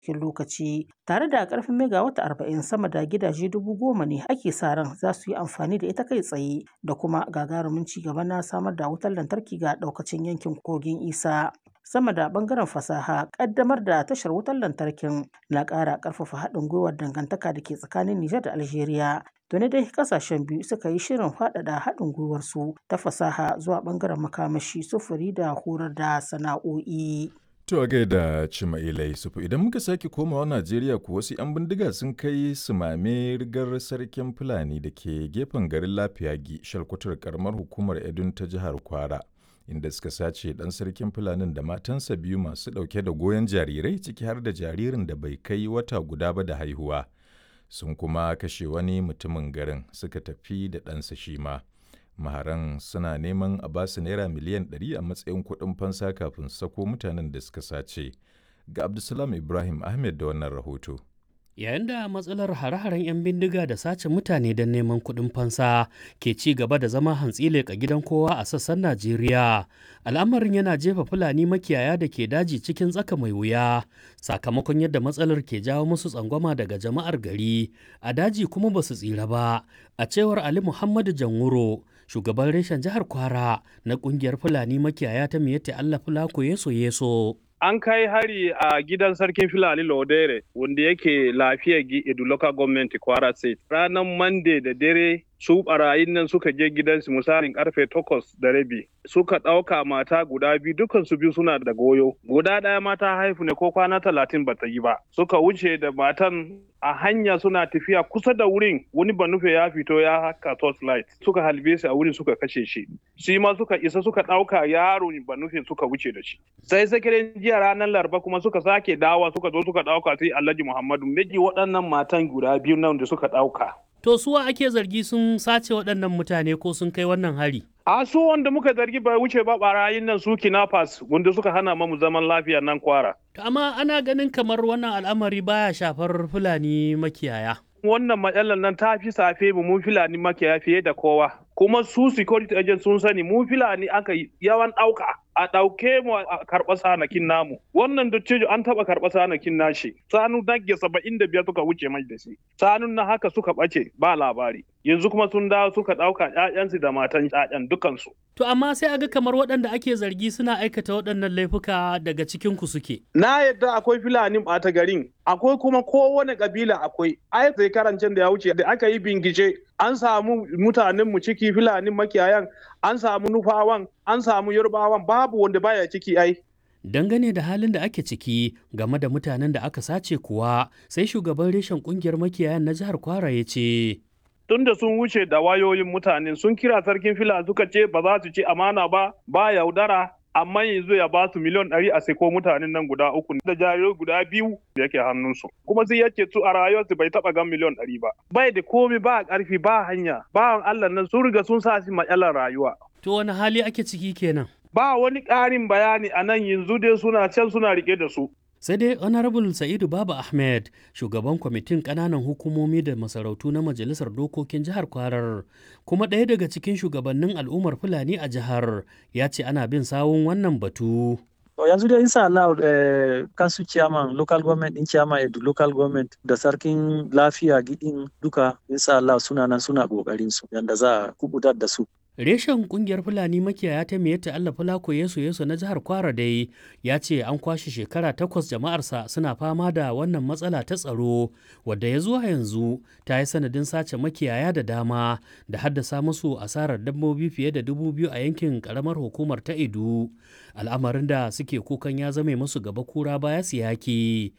cikin lokaci tare da karfin megawata arba'in sama da gidaje dubu goma ne ake sa ran za su yi amfani da ita kai tsaye da kuma gagarumin ci gaba na samar da wutar lantarki ga daukacin yankin kogin isa sama da bangaren fasaha kaddamar da tashar wutar lantarkin na ƙara ƙarfafa haɗin gwiwar dangantaka da ke tsakanin Nijar da Algeria. Tuni dai kasashen biyu suka yi shirin faɗaɗa haɗin gwiwarsu ta fasaha zuwa bangaren makamashi sufuri da horar da sana'o'i. To a gaida Cima'ila Yusufu idan muka sake komawa Najeriya ko wasu 'yan bindiga sun kai sumame rigar sarkin Fulani da ke gefen garin Lafiyagi shalkwatar karamar hukumar Edun ta jihar Kwara. Inda suka sace ɗan sarkin Fulanin da matansa biyu masu ɗauke da goyon jarirai ciki har da jaririn da bai kai wata guda ba da haihuwa. Sun kuma kashe wani mutumin garin suka tafi da ɗansa shi ma. maharan suna neman a basu naira miliyan 100 a matsayin kuɗin fansa kafin sako mutanen da suka sace ga abdulsalam ibrahim ahmed da wannan rahoto yayin da matsalar hare-haren 'yan bindiga da sace mutane don neman kuɗin fansa ke ci gaba da zama hantsi leƙa gidan kowa a sassan najeriya al'amarin yana jefa fulani makiyaya da ke daji cikin tsaka mai wuya sakamakon yadda matsalar ke jawo musu tsangwama daga jama'ar gari a daji kuma ba su tsira ba a cewar ali muhammadu janwuro shugaban reshen jihar kwara na kungiyar fulani makiyaya ta miyatta allah fulako yeso yeso an kai hari a gidan sarkin filani lodere wanda yake lafiya gi edu local government kwara state ranar monday da dare su barayin nan suka je gidansu misalin karfe takwas da rabi suka ɗauka mata guda biyu dukan su biyu suna da goyo guda ɗaya mata haifu ne ko kwana talatin bata yi ba suka wuce da matan a hanya suna tafiya kusa da wurin wani banufe ya fito ya haka torchlight suka halbe shi a wurin suka kashe shi shi ma suka isa suka ɗauka yaro banufe suka wuce da shi sai sakirin jiya ranar laraba kuma suka sake dawa suka zo suka ɗauka sai alhaji muhammadu miji waɗannan matan guda biyu nan da suka ɗauka To suwa ake zargi sun sace waɗannan mutane ko sun kai wannan hari? A su wanda muka zargi bai wuce ba barayin nan su kinafas wanda suka hana mamu zaman lafiya nan kwara. Amma ana ganin kamar wannan al'amari baya shafar Fulani makiyaya. Wannan matsalar nan ta fi safe mu mun Fulani makiyaya fiye da kowa. Kuma su security agent sun sani mu Fulani aka yawan ɗauka. a ɗauke mu a karɓa sanakin namu wannan dattijo an taɓa karɓa sanakin nashi sanu nage saba'in da biyar suka wuce mai da shi sanun na haka suka ɓace ba labari yanzu kuma sun dawo suka ɗauka ƴaƴansu da matan ƴaƴan dukansu. To amma sai aga kamar waɗanda ake zargi suna aikata waɗannan laifuka daga cikin ku suke. Na yadda akwai fulani ɓata garin akwai kuma kowane ƙabila akwai ai sai karancin da ya wuce da aka yi bingice an samu mutanen mu ciki fulani makiyayan an samu nufawan an samu yarbawan babu wanda baya ciki ai dangane da halin da ake ciki game da mutanen da aka sace kuwa sai shugaban reshen kungiyar makiyayan na jihar kwara ya ce tun da sun wuce da wayoyin mutane sun kira sarkin fila suka ce ba za su ci amana ba ba yaudara amma yanzu ya ba su miliyan ɗari a seko mutanen nan guda uku da jarirai guda biyu da yake hannunsu kuma sai yake su a rayuwarsu bai taɓa gan miliyan ɗari ba bai da komi ba ƙarfi ba hanya ba Allah nan sun riga sun sa shi matsalar rayuwa. To wani hali ake ciki kenan? Ba wani ƙarin bayani a nan yanzu dai suna can suna rike da su. sai dai honorable sa'idu baba ahmed shugaban kwamitin kananan hukumomi da masarautu na majalisar dokokin jihar kwarar kuma ɗaya daga cikin shugabannin al'ummar fulani a jihar ya ce ana bin sawun wannan batu To yanzu dai insha Allah eh, kansu chairman local government din chairman edu local government da sarkin lafiya gidin duka insha Allah suna nan suna kokarin su yanda za a kubutar da su. Reshen kungiyar Fulani makiyaya ta Miyatta Allah Fulako Yesu Yesu na jihar Kwara dai ya ce an kwashe shekara takwas jama'arsa suna fama da wannan matsala ta tsaro wadda ya zuwa yanzu ta yi sanadin sace makiyaya da dama da haddasa musu asarar dabbobi fiye da dubu biyu a yankin karamar hukumar ta Edu. Al'amarin da suke kukan ya zame musu gaba kura baya siyaki.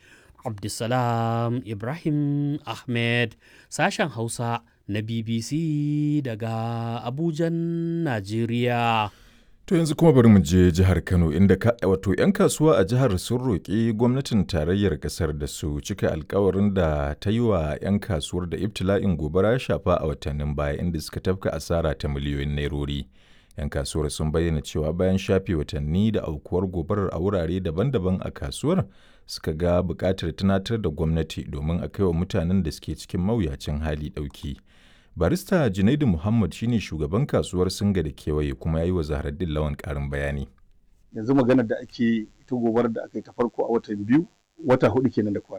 Abdulsalam Ibrahim Ahmed sashen Hausa na BBC daga Abujan, Najeriya. To yanzu kuma bari mu je jihar Kano inda ka, wato 'yan kasuwa a jihar sun roƙi gwamnatin tarayyar ƙasar da su cika alkawarin da ta yi wa 'yan kasuwar da ibtila'in gobara ya shafa a watannin baya inda suka tafka asara ta miliyoyin nairori. 'Yan kasuwar sun bayyana cewa bayan shafe watanni da aukuwar gobarar a wurare daban-daban a kasuwar suka ga buƙatar tunatar da gwamnati domin a kai wa mutanen da suke cikin mawuyacin hali ɗauki. barista junaidu muhammad shine shugaban kasuwar singa da kewaye kuma ya yi wa zaharaddin lawan karin bayani yanzu maganar da ake ta gobarar da aka yi ta farko a watan biyu wata hudu kenan da kwana